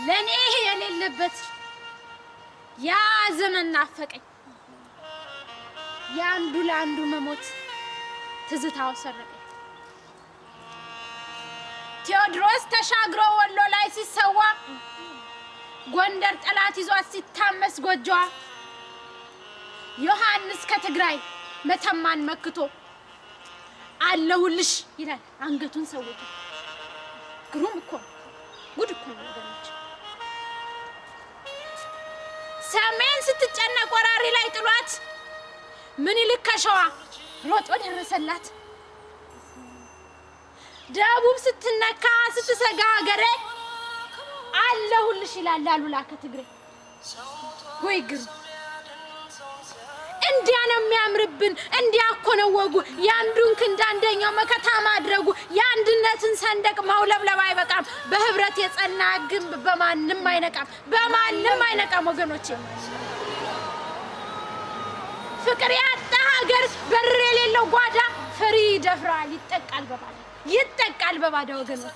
ለእኔ የሌለበት ያ ዘመን ናፈቀኝ። የአንዱ ለአንዱ መሞት ትዝታው ሰረቀኝ። ቴዎድሮስ ተሻግሮ ወሎ ላይ ሲሰዋ ጎንደር ጠላት ይዟት ሲታመስ ጎጆዋ ዮሐንስ ከትግራይ መተማን መክቶ አለሁልሽ ይላል አንገቱን ሰውቶ። ግሩም እኮ ነው፣ ጉድ እኮ ነው ወገኖች። ሰሜን ስትጨነቅ ወራሪ ላይ ጥሏት ምኒልክ ከሸዋ ሮጦ ደረሰላት። ደቡብ ስትነካ ስትሰጋ ሀገሬ አለሁልሽ ይላል አሉላ ከትግሬ። ወይ ግሩም! እንዲያ ነው የሚያምርብን። እንዲያ እኮ ነው ወጉ። የአንዱን ክንድ አንደኛው መከታ ማድረጉ። የአንድነትን ሰንደቅ ማውለብለብ አይበቃም። በህብረት የጸና ግንብ በማንም አይነቃም፣ በማንም አይነቃም ወገኖቼ። ፍቅር ያጣ ሀገር በር የሌለው ጓዳ ፈሪ ይደፍራል፣ ይጠቃል በባዳ ይጠቃል በባዳ ወገኖቼ።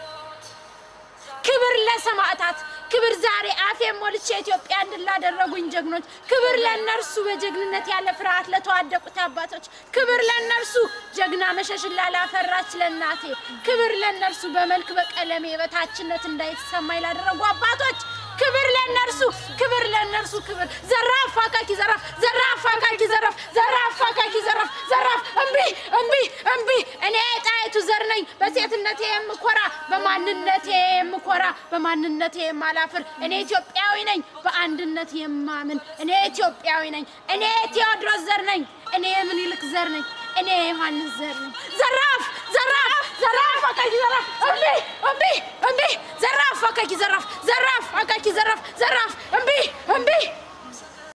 ክብር ለሰማዕታት፣ ክብር ዛሬ አፌን ሞልቼ ኢትዮጵያ እንድላደረጉኝ ጀግኖች፣ ክብር ለእነርሱ በጀግንነት ያለ ፍርሃት ለተዋደቁት አባቶች፣ ክብር ለእነርሱ ጀግና መሸሽን ላላፈራች ለእናቴ፣ ክብር ለእነርሱ በመልክ በቀለሜ በታችነት እንዳይሰማኝ ላደረጉ አባቶች፣ ክብር ለእነርሱ፣ ክብር ለእነርሱ፣ ክብር ዘራፍ አካኪ ዘራፍ፣ ዘራፍ አካኪ ዘራፍ፣ ዘራፍ አካኪ ዘራፍ፣ ዘራፍ እምቢ እምቢ እምቢ። እኔ ጣይቱ ዘር ነኝ በሴትነቴ የምኮራ በማንነቴ የምኮራ በማንነቴ የማላፍር እኔ ኢትዮጵያዊ ነኝ በአንድነት የማምን እኔ ኢትዮጵያዊ ነኝ። እኔ ቴዎድሮስ ዘር ነኝ። እኔ ምኒልክ ዘር ነኝ። እኔ ዮሐንስ ዘር ነኝ። ዘራፍ ዘራፍ ዘራፍ አካኪ ዘራፍ እምቢ እምቢ እምቢ ዘራፍ አካኪ ዘራፍ ዘራፍ አካኪ ዘራፍ ዘራፍ